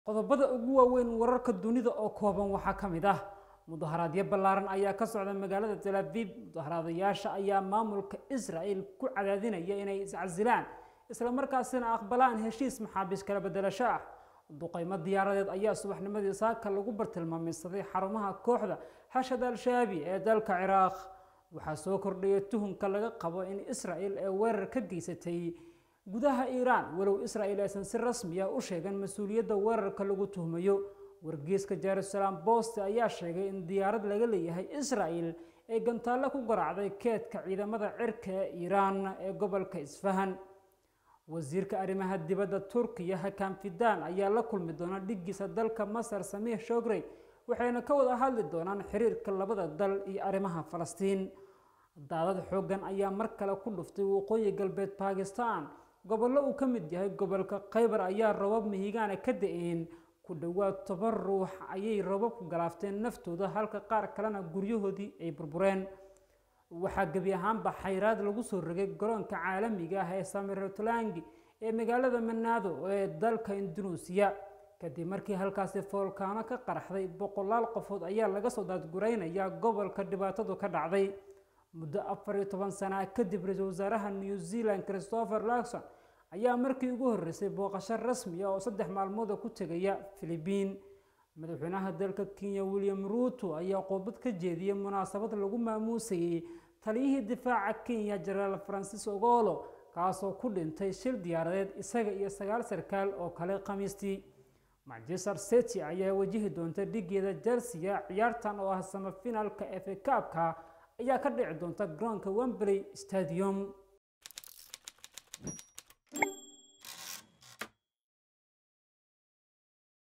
qodobada ugu waaweyn wararka dunida oo kooban waxaa ka mid ah mudaharaadyo ballaaran ayaa ka socda magaalada tel aviv mudaharaadayaasha ayaa maamulka israel ku cadaadinaya inay iscasilaan islamarkaasina aqbalaan heshiis maxaabiis kala bedelasho ah duqaymo diyaaradeed ayaa subaxnimadii saaka lagu bartilmaameysaday xarumaha kooxda xashad al-shaabi ee dalka ciraaq waxaa soo kordhaya tuhunka laga qabo in israel ee weerar ka geysatay gudaha iiraan walow israel aysan si rasmiya u sheegan mas-uuliyadda weerarka lagu tuhmayo wargeyska jerusalem bost ayaa sheegay in diyaarad laga leeyahay israel ay gantaallo ku garaacday keedka ciidamada cirka ee iiraan ee gobolka isfahan wasiirka arrimaha dibadda turkiya hakan fidan ayaa la kulmi doona dhigiisa dalka masar samiih shogrey waxayna ka wada hadli doonaan xiriirka labada dal iyo arrimaha falastiin daadad xooggan ayaa mar kale ku dhuftay waqooyi galbeed bakistan gobollo uu ka mid yahay gobolka khaybar ayaa robab mihigaana ka da-een ku dhowaad toban ruux ayay robabku galaafteen naftooda halka qaar kalena guryahoodii ay burbureen waxaa gebi ahaanba xayraad lagu soo rogay garoonka caalamiga ah ee samirotlangi ee magaalada manaado ee dalka indunuusiya kadib markii halkaasi foolkaano ka qaraxday boqolaal qofood ayaa laga soo daadguraynayaa gobolka dhibaatadu ka dhacday muddo afar iyo toban sana kadib ra-iisul wasaaraha new zealand christopher lakson ayaa markii ugu horreysay booqasho rasmi ah oo saddex maalmooda ku tegaya philibiin madaxweynaha dalka kenya william ruuto ayaa qoobad ka jeediyey munaasabad lagu maamuusayey taliyihii difaaca kenya jenaraal francis ogolo kaasoo ku dhintay shil diyaaradeed isaga iyo sagaal sarkaal oo kale khamiistii manchester city ayaa wajihi doonta dhigeeda jelsiya ciyaartan oo ah samafinaalka efe kaabka ayaa ka dhici doonta garoonka wembley stadium